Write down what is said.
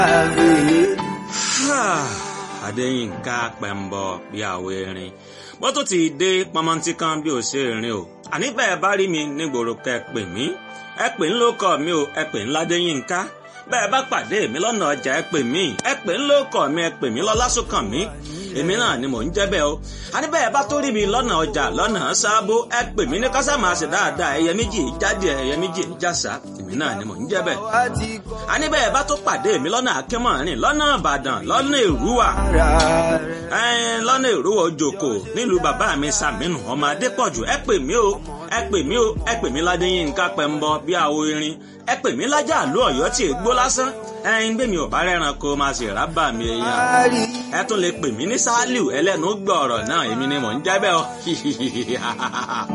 Adéyínká pẹ̀mbọ bí àwọ̀ erin wọ́n tó ti dé pọmọntí kan bí ò ṣe rìn o àní bẹ́ẹ̀ bá rí mi nígboro kẹ́ ẹ pè mí ẹ pè ń lókọ mi o ẹ pè ń ládéyínká bẹ́ẹ̀ bá pàdé mi lọ́nà ọjà ẹ pè mí ẹ pè ń lókọ mi ẹ pè mí lọ́lásùnkàn mi èmi náà ni mò ń jẹ́ bẹ́ẹ̀ o àní bẹ́ẹ̀ bá tó rí mi lọ́nà ọjà lọ́nà sábó ẹ pè mí ní kásámà ṣe dáadáa ẹyẹ méjì jáde ẹyẹ méjì jàsà èmi náà ni mò ń jẹ́ bẹ́ẹ̀ àní bẹ́ẹ̀ bá tó pàdé mi lọ́nà akínmọ̀rin lọ́nà ìbàdàn lọ́nà èrúwà lọ́nà èrúwà òjòkó nílùú bàbá mi sàmínú ọmọ adépọ̀jù ẹ pè mí o ẹ pè mí o ẹ pè mí ládéyínká pẹ̀mbọ bí àwo irin ẹ pè mí lájà àlú ọ̀yọ́ tí ègbó lásán ẹyin gbé mi ò bá rẹ́ran kó máa ṣe rábà mi èèyàn ẹ tún lè pè mí ní sálíù ẹlẹ́nu gbọ̀ọ̀rọ̀ náà èmi ni mò ń jẹ́ bẹ́ẹ̀ o.